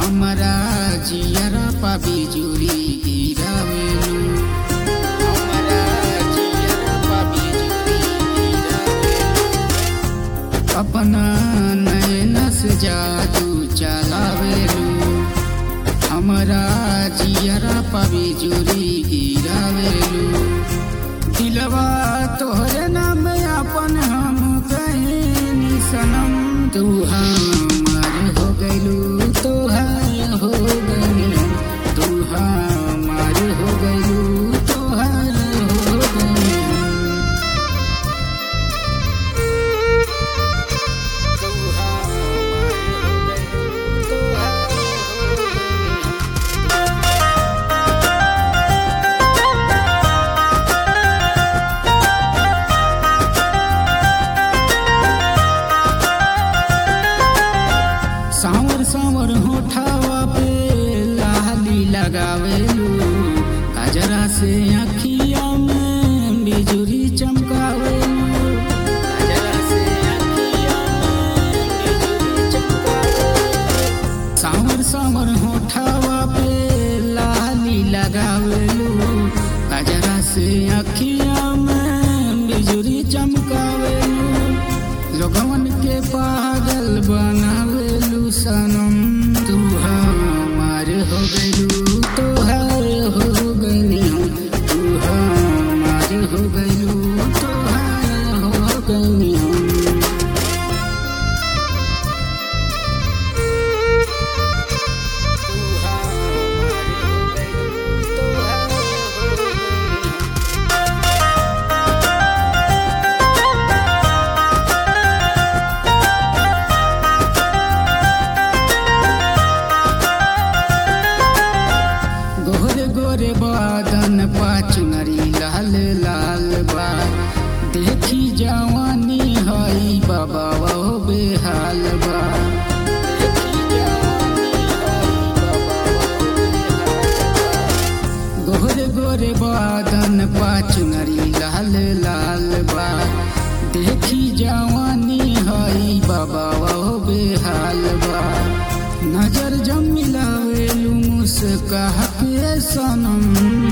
हमरा जियरा पा बिजुरी गिरावेलू हमरा जियरा पा बिजुरी गिरावेलू अपना नैन से जादू चलावेलू हमरा जियरा पा बिजुरी गिरावेलू दिलवा तोहरे नाम अपन हम कहनी सनम तू हमार हो गइलू तोहार हो गइलू तू हमार हो गइलू तोहार हो गइलू तू हमार हो गइलू तोहार हो गइलू सावर सावर होठावा पे लाली लगावेलू कजरा से अखिया में बिजुरी चमकावेलू कजरा से अखिया में बिजुरी चमकावेलू सावर सावर होठावा पे लाली लगावेलू कजरा से अखिया में बिजुरी चमकावेलू लोगवन के पागल बनावेलू सनम तू हमार हो गइलू तोहार हो गइलू तू हमार हो गइलू तोहार हो गइलू तू हमार हो गइलू तोहार हो गइलू गोरे गोरे बादन पाचुनरी लाल लाल बा देखी जवानी हई बाबा वो बेहाल बा देखी जवानी हई बाबा वो बेहाल बा। गोरे गोरे बादन पाचुनरी लाल लाल बा देखी जवानी हई बाबा वो बेहाल बा नजर जम मिलावेलू मुस्काह के सनम